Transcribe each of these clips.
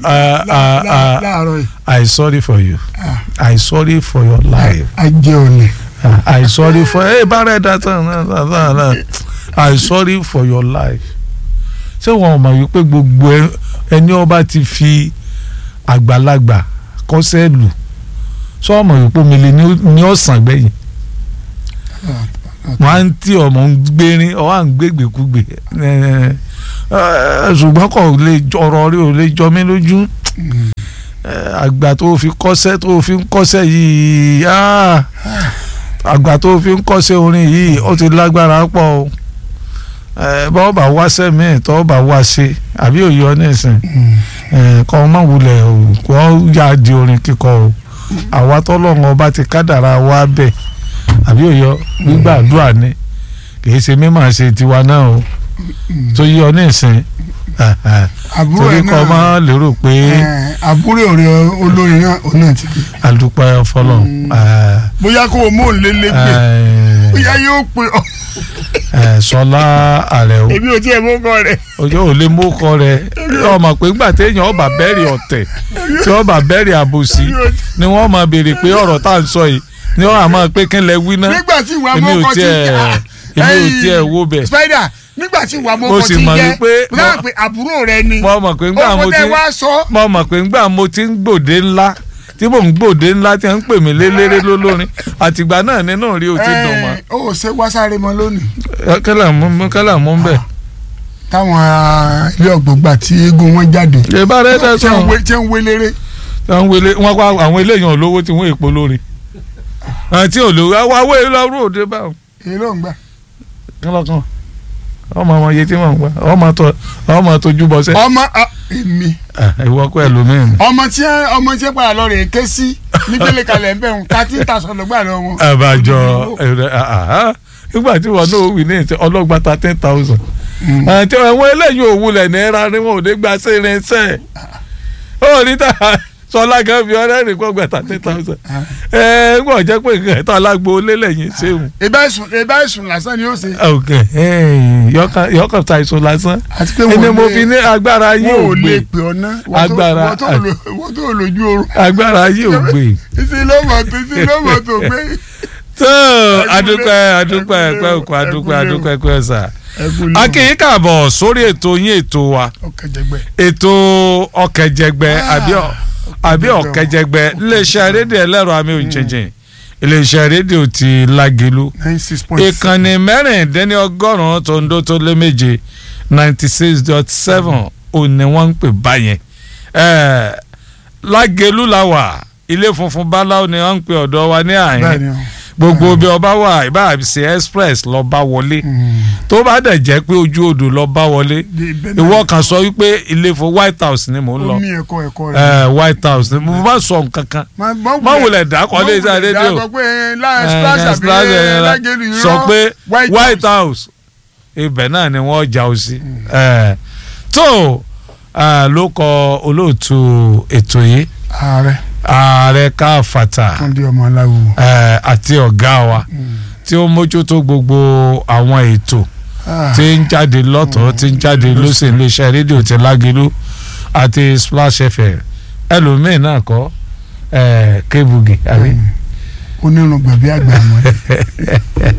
uh, uh, uh, láàárọ̀ yìí I sorry for you I sorry for your life ajé òní I sorry for ẹ bá rẹ dá tán náà náà náà náà I sorry for your life ṣé wọn mọ̀ wípé gbogbo ẹ- ẹni ọba ti fi àgbàlagbà kọ́sẹ́ lù sọ mọ̀ wípé omi lè ní- ní ọ̀sán gbẹ̀yìn wọn á ń tí ọmọ ń gbérin ọ à ń gbégbèkúgbè ẹ, ẹ, ṣùgbọ́n kò lè jọ- ọ̀rọ̀ rí ò lè jọ mí lójú ẹ, àgbà tó fi kọ́sẹ́ tó fi ń kọ́sẹ́ yìí ah, àgbà tó fi ń kọ́sẹ́ orin yìí ó ti lágbára pọ̀ o ẹ, bọ́ bá wá sẹ́mi tó bá wá ṣe àbí òye ọ nísìn ẹ, kọ́ ọ má wulẹ̀ o kọ́ yá di orin kíkọ o àwa tọ́lọ́run ọba ti kádàrá wa bẹ̀ àbí òye ọ gbígbàdúrà ni kì í ṣe mímọ̀ ṣe tiwa náà o tó yí ọ nísìn àbúrò torí ẹ̀ kọ́ ọ má náà lérò pé ẹ̀, àbúrò rẹ̀ olórin náà òun náà ti pè àdúpẹ́ fọlọ́ bóyá kó o mú òun lélẹ́gbẹ̀ẹ́ bóyá yóò pè ọ́ sọlá àrẹ o èmi ò tiẹ̀ mú kọ́ rẹ̀ ojú ò lè mú kọ rẹ ọmọ pé ńgbà téèyàn ọba bẹ́ẹ̀rì ọ̀tẹ̀ tí ọba bẹ́ẹ̀rì àbòsí ni wọ́n máa béèrè pé ọ̀rọ̀ tá à ń sọ yìí ni wọ́n á máa pé kí n lẹ wí ná nígbà tí ìwà èmi ò mọ́kọ́ ti tiẹ̀ èmi ò tiẹ̀ wo bẹ̀ spider nígbà tí ìwà Mo mọ́kọ́ sì ti mọ̀ jẹ́ wípé- mo dáhùn pé àbúrò rẹ ni mo mọ̀ pé ńgbà mo ọkọ ti tẹ wá sọ mo mọ̀ pé ńgbà mo ti ń gbòde ńlá tí mò ń gbòde ńlá tí wọ́n ń pè mí lélẹ́rẹ́ lólórin àtìgbà náà nínú rí o ti dùn mọ́ ẹ̀, ó ṣe wá sáré mọ́ lónìí kálá mú kálá mú bẹ́ẹ̀. táwọn ah, ilé ọ̀gbọ̀gbà tí eégún wọn jáde ìbá rẹ dá tí sọ wọ́n wé- tí wọ́n wélére àwọn wele wọn kọ àwọn eléyàn olówó tí wọn èpo lórí àti olówó àwọn awé lọrú òde báwọn èyí ló ń gbà. kọlọkan ọmọ ọmọ iye tí wọn ń gbà ọmọ tó ọmọ tójú bọsẹ. ọmọ ah, èmi ìwọ kọ ẹlòmíín. ọmọ tí ẹ- ọmọ tí ẹ padà lọ rè ké sí nígbèlè kalẹ̀ ń bẹ̀ wọn thirteen thousand ló gbà lọ wọn. àbájọ ẹrẹ àhá nígbà tí wọn náà wí ní ìtẹ ọlọgba thirteen thousand. àti àwọn eléyìí òwúlẹ̀ náírà ni wọn ò ní gba sí irinṣẹ́ ó ní ta sọlá gan fi ọ̀rẹ́ rìn kó gba thirteen thousand. ẹ ń gbọ́ jẹ́ pé nǹkan ẹ̀ta alágbó lélẹ̀yìn ṣéun. ìbá ìsùn ìbá ìsùn lásán ni ó ṣe. ok yọkàn ta èso lásán àti pé ẹni wọn mo ò fi lè ní agbára yìí wọn ò ò lè gbé pè ọ ná. Agbára- wọ́n tó lójú oorun. agbára yìí ò gbé ìsì lọ́mọ tó ìsì lọ́mọ tó gbé. tó adúpẹ́ adúpẹ́ ẹ̀pẹ́ òkú adúpẹ́ adúpẹ́ ẹ̀pẹ́ ẹ̀sà ẹkún lè akínyìn kàbọ̀ sórí ètò yín ètò wa ọkẹjẹgbẹ. ètò ọ̀kẹ́jẹgbẹ́ àbí ọ̀- àbí ọ̀kẹ́jẹgbẹ́ iléeṣẹ́ rédíò ẹlẹ́rọ àmì òjèjì iléeṣẹ́ rédíò ti Lágelú nine six point ìkànnì mẹ́rìndínlọ́gọ́rùn-ún tó ń dó tó lé méje ninety six dot seven òní wọ́n ń pè báyẹn Eh, Lágelú la wà ilé funfun báláwo ni wọ́n ń pè ọ̀dọ̀ wa ní àyín bẹ́ẹ̀ni o. gbogbo bí ọba wà ìbá ṣe express lọ bá wọlé tó bá dẹ̀ jẹ́ pé ojú odò lọ bá wọlé ìwọ kan sọ wípé ilé fún White House ni mò ń lọ omi ẹ̀kọ́ ẹ̀kọ́ rẹ̀. Eh, White House ni mo bá sọ nǹkan kan má wulẹ̀ dákọ̀ lé iṣẹ́ rédíò dákọ̀ pé láì splash àbí Splash, eh, lágẹ̀lú irọ́ sọ pé White White House. House ibẹ̀ náà ni wọ́n jà ó sí Eh, tó ah, ló kọ olóòtú ètò yìí ààrẹ ààrẹ káfàtà túndé ọmọ aláwo. eh, àti ọ̀gá wa tí ó mójútó gbogbo àwọn ètò tí ń jáde lọ́tọ̀ọ́ tí ń jáde lọ́sẹ̀ iléeṣẹ́ rédíò ti Lágelú àti Splash FM ẹlòmíín náà kọ́ eh, Kébugi àbí. onírun gbẹ̀bí àgbà mọ́ ẹ.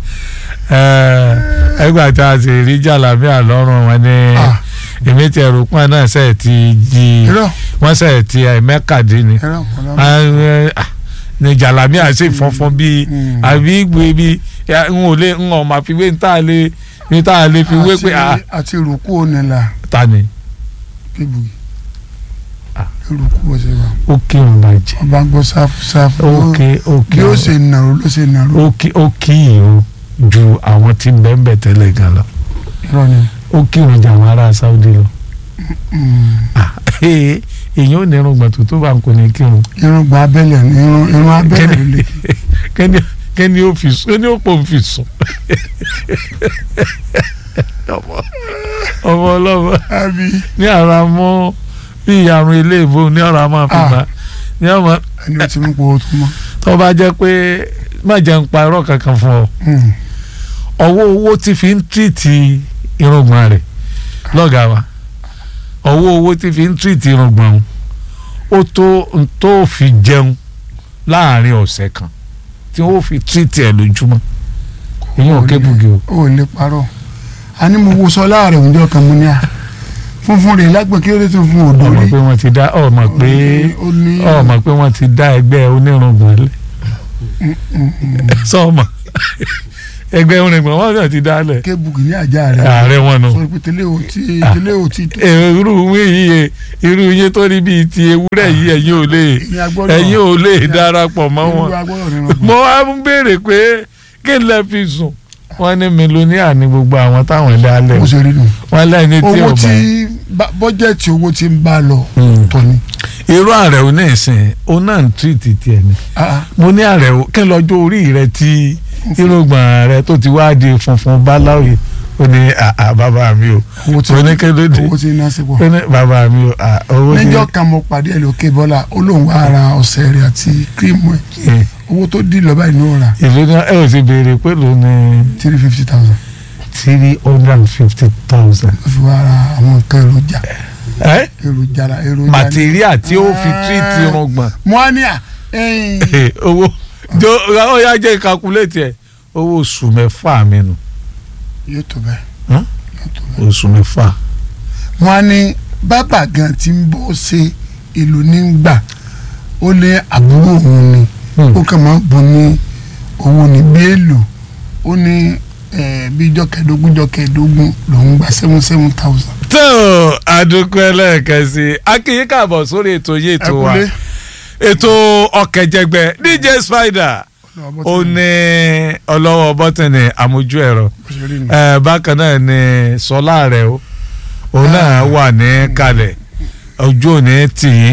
ẹgbà tí a sì rí jàlámí àlọ́run wọn ní Ah. èmi tí ẹrù pọ́n náà ṣe ti di irọ́ wọ́n ṣe ti mẹ́kàdín ni irọ́ ọ̀pọ̀lọpọ̀. Ah, ní jàlámí àṣẹ ìfọ́nfọ́n bíi Mm. àbí gbé bíi ya, n ò lè n ò máa fi wé ní tá a lè ní tá a lè fi wé pé ah, àti àti rúkú onílà ta ni kébugi Ah. rúkú bó ṣe wà ó kí n bàjẹ́ ọba gbọ́ sáfù sáfù ó kí ó kí bí ó ṣe nàró ló ṣe nàró ó kí ó kí yìí o ju àwọn tí ń bẹ́ẹ̀ bẹ́ẹ̀ tẹ́lẹ̀ gan lọ irọ́ ni. ó kí wọn jà àwọn ará Saudi lọ. Mm. Ah, eh, èèyàn ò ní irun gbàtú tó bá ń kó ní kírun irun gba abẹ́lẹ̀ ni irun irun abẹ́lẹ̀ ló lè. kẹ́ni kẹ́ni ó fi sùn kẹ́ni ó pò ń fi sùn. ọmọ ọmọ ọlọ́mọ àbí ní ara mọ́ bí ìyàrún ilé ìbò ní ọ̀rọ̀ a máa fi Ah. gbà ní ọmọ ẹni ó ti mú pọ̀ tó mọ́. tó bá jẹ́ pé má jẹ́ ń pa irọ́ kankan fún ọ Mm. ọwọ́ owó tí fi ń tìrìtì irùngbọ̀n rẹ̀ lọ́gàá wa ọwọ́ owó tí fi ń tírìtì irùngbọ̀n ó tó n tó fi jẹun láàrin ọ̀sẹ̀ kan tí wọ́n fi tírìtì ẹ̀ lójúmọ́ ìyẹn ò kébùgì o. ó lè parọ́ a ní mo wo sọ láàrin òǹjọ kan mo ní à funfun rẹ̀ lágbè kí ló dé tó fún odò ọmọ rí pé wọ́n ti dá ọmọ pé ó ní ọmọ pé wọ́n ti dá ẹgbẹ́ onírùngbọ̀n lẹ̀ sọ́ọ̀mọ̀ ẹgbẹ́ onírùngbọ̀n wọ́n náà ti dá lẹ̀ kébùkì ní àjà rẹ̀ ààrẹ wọn nù. sọ pé tẹ́lẹ̀ ò tí tẹ́lẹ̀ ò tí tó irú yíyẹ irú yín tó rí bíi ti ewúrẹ́ yìí ẹ̀yin ò lè ìyẹn agbọ́dọ̀ ẹ̀yin ò lè darapọ̀ mọ́ wọn. irú agbọ́dọ̀ nínú mo wá ń béèrè pé kí n lè fi sùn wọ́n ní mílíọ̀nìà ní gbogbo àwọn táwọn dálẹ̀ bó ṣe rí nù wọ́n lẹ́ni tí owó ò tí bá. bá- bọ́jẹ̀tì owó tí ń bá lọ Mm. tọ́ ni irú ààrẹ ò ní ìsìn òun náà ń tírìtì tiẹ̀ ni Ah, mo ní ààrẹ ò kí n lọ́jọ́ orí rẹ tí irúgbọ̀n rẹ tó ti wá di funfun báláwì ó ní àà bàbá mi o owó tí ó ní kí ló dé owó tí ń ná sí pọ̀ ó ní bàbá mi o à, owó ní níjọ́ kan mo pàdé ẹ̀ lókè bọ́lá ó lóun wá ra ọ̀sẹ̀ rẹ̀ àti kírímù ẹ̀ owó tó dín lọ́ba ìnú ọ̀rà ìlú náà ẹ ò sì béèrè pé ló ní three fifty thousand three hundred and fifty thousand. ó fi wá ra àwọn nǹkan èròjà ẹ èròjà ra èròjà màtíríà tí ó fi tírìtì irùngbọ̀n mo á ní à ẹ̀yìn owó jo ó yá jẹ́ ìkakuléètì ẹ̀ owó oṣù mẹ́fà mi nù yóò tó bẹ́ẹ̀ Hàn? yóò tó bẹ́ẹ̀. oṣù mẹ́fà. mo á ní bàbá gan ti ń bọ́ ṣe ìlú nígbà ó ní àbúrò òun ni ó kàn máa ń bọ̀ ní owó ní bí èlò ó ní eh, bí ijọ́ kẹẹ̀ẹ́dógún ijọ́ kẹẹ̀ẹ́dógún lòún gba seven seven thousand. tó àdúgbò ẹlẹ́ẹ̀kan sí i akínyìn káàbọ̀ sórí ètò yìí ètò wa Ẹ kúlé. ètò ọ̀kẹ́jẹgbẹ́ DJ Spider ó ní ọlọ́wọ́ bọ́tìnì àmójú ẹ̀rọ ẹ bákan náà ni sọlá rẹ o òun náà wà ní kalẹ̀ ojú òní tìyín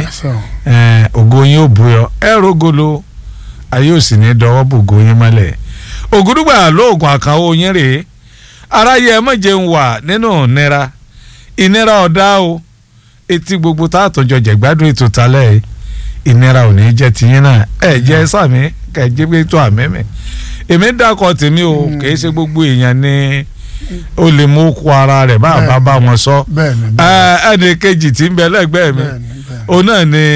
ẹ, ògo yín ò búyọ ẹ rògolo ayé ò sì ní dọwọ́ bògo yín mọ́lẹ̀ ògùdùgbà lóògùn àkànwó yín rèé aráyé ẹ mọ̀jẹ̀ ń wà nínú ìnira ìnira ọ̀dá o etí gbogbo tá a tọjọ jẹ̀gbádùn ètò talẹ̀ yìí ìnira ò ní jẹ́ tiyín náà ẹ jẹ́ sàmí kẹ̀jẹ́ pé tó àmì mi èmi dákọ̀ tèmi o Mm. kì í ṣe gbogbo èèyàn ni ó lè mú kó ara rẹ̀ bá a bá bá wọn sọ bẹ́ẹ̀ni ẹ, ẹnì kejì tí ń bẹ lẹ́gbẹ̀ẹ́ mi bẹ́ẹ̀ni bẹ́ẹ̀ni. òun náà ni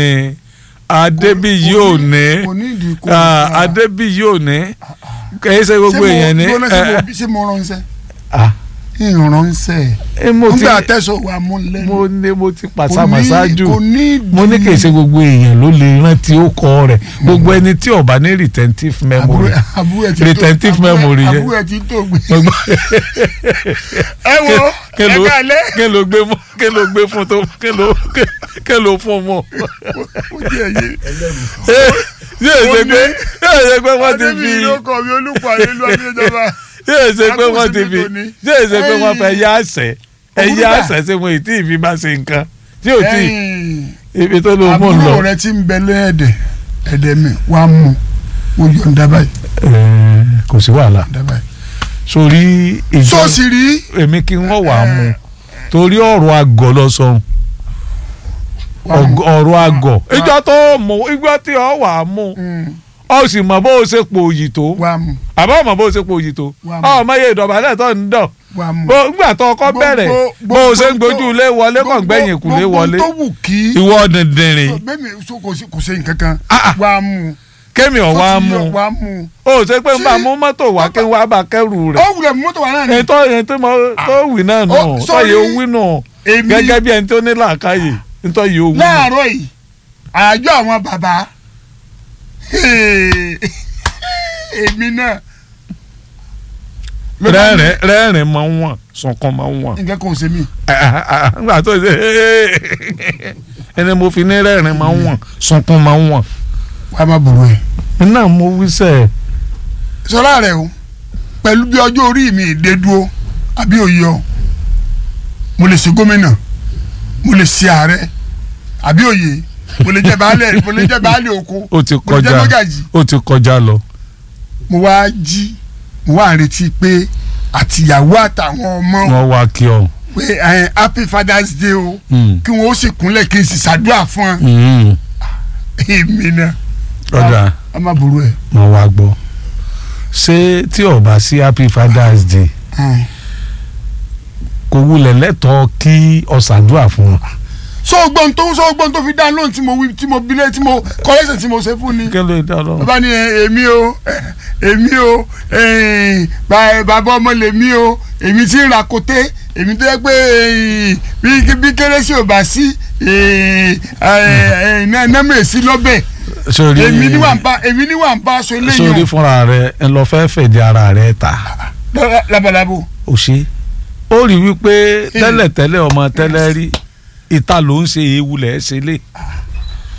adébíyí ò ní kò ní ìdí kò ah, adébíyí ò ní kì í ṣe gbogbo èèyàn ní ẹ, ṣé mo ránṣẹ́ ah, ìránṣẹ́ ẹ, mo ti nígbà tẹ̀sán wà mú lẹ́nu mo ní mo ti kò pàṣàmà ní- ṣáájú kò ní ìdí mo ní kì í ṣe gbogbo èèyàn ló lè rántí ó kọ rẹ̀ gbogbo ẹni tí ó bá ní retentive memory àbúrò àbúrò ẹ̀ ti tó retentive àbúrò ẹ̀- memory yẹn. àbúrò ẹ̀ ti tó gbé. gbogbo ẹ wo kí ẹ ló kálẹ̀ kí ló gbé mọ́ kí ló gbé fún tó kí ló kí ló fún mọ́ ó jẹ́ ẹ̀yẹ. yóò ṣe pé yóò ṣe pé wọ́n ti adébí fi ló kọ mi olùkọ́ àyèlú adéjọba. yóò ṣe pé wọ́n ti fi Akóso ní tòní. yóò ṣe pé wọ́n fẹ́ Ẹ̀yìn. yá àṣẹ ẹ̀yà Òwúrọ̀. àṣẹ ṣe wọn ìtì ìfi bá ṣe nǹkan tí ò tí ẹ̀yìn ibi tó ló mú un lọ. àbúrò rẹ ti ń bẹ lẹ́ẹ̀dẹ̀ ẹ̀dẹ̀ mi wàá mú o yọ̀ǹda báyìí Ẹ, kò sí wàhálà yọ̀ǹda báyìí. sórí ìjọ sọ́ọ̀sì rí èmi kí wọ́n wà á mú torí ọ̀rọ̀ àgọ́ lọ sọ wàá mú. ọ̀rọ̀ àgọ́ Wà- ìjọ tó mú ìjọ tí ọ wà á mú Mm, ọ sì mọ̀ bó o ṣe pò òyì tó wàá mú àbọ̀ mọ̀ bó o ṣe pò òyì tó Wà á mú. ọ mọ̀ iye ìdọ̀bálẹ̀ tó ń dọ̀ wàá mú. bó nígbà tó kọ́ Gbogbo- bẹ̀rẹ̀ bó o ṣe ń gbójú ilé wọlé kàn gbẹ̀yìn kùlé wọlé gbogbo tó wù kí. ìwọ dìndìnrín bẹ́ẹ̀ni so kò sí kò sí nǹkan kan Ah, ah. wàá mú. kémi ọ̀ wá mú wàá mú. o ṣe pé n bá Tí- mú mọ́tò wá kí n wá bá kẹ́rù ó rẹ̀ wulẹ̀ mú mọ́tò wà náà ni. èyí tó èyí tó mọ tó wì náà nù Ó, tó sorry. yẹ owí nù èmi gẹ́gẹ́ bí ẹni tó ní làákàyè nítorí yẹ owí nù. láàárọ̀ yìí àjọ àwọn bàbá èmi náà ló bá ní rẹ́rìn rẹ́rìn máa ń wọ̀n sunkún máa ń wọ̀n. nǹkan kan ò ṣe mí. nígbà tó ṣe ẹni mo fi ní rẹ́rìn máa ń wọ̀n sunkún máa ń wọ̀n. wàá má burú ẹ̀. iná mo wí sẹ́ sọlá rẹ o pẹ̀lú bí ọjọ́ orí mi dé dúró àbí òye ọ mo lè ṣe gómìnà mo lè ṣe ààrẹ àbí òye mo lè jẹ baálẹ̀ mo lè jẹ baálẹ̀ oko ó ti mo lè jẹ kọjá mọ́gàjì ó ti kọjá lọ. mo wá jí mo wá retí pé àtìyàwó àtàwọn ọmọ wọ́n wá kí ọ. pé ẹ happy father's day o Mm. kí wọn ó sì kúnlẹ̀ kí n sì ṣàdúrà fún ọ Mm. èmi náà ọ̀dà a má burú ẹ̀. mo wá gbọ́ ṣé tí ó bá sí happy father's day kò wulẹ̀ lẹ́tọ̀ọ́ kí ọ ṣàdúrà fún wọn. sọ́gbọ́n tó sọ́gbọ́n tó fi dá lóhùn tí mo wí tí mo bilẹ̀ tí mo kọ́lẹ́sẹ̀ tí mo ṣe fún ni kí ló dá lọ. bàbá ni ẹ, èmi o ẹ, èmi o ẹ, ba- bàbá ọmọ lèmi o èmi tí ń ra koté èmi tó yẹ pé ẹ, bí bí kérésì ò bá sí nẹ́mẹ̀ sí lọ́bẹ̀ sórí èmi ní wà ń bá èmi ní wà ń bá aṣọ sórí eléyìí fúnra rẹ ẹ lọ fẹ́ fẹ̀dí ara rẹ ta labalábo ò ṣe ó rí wípé tẹ́lẹ̀tẹ́lẹ̀ ọmọ tẹ́lẹ̀ rí ìta ló ń ṣe ewu lẹ̀ ṣe lé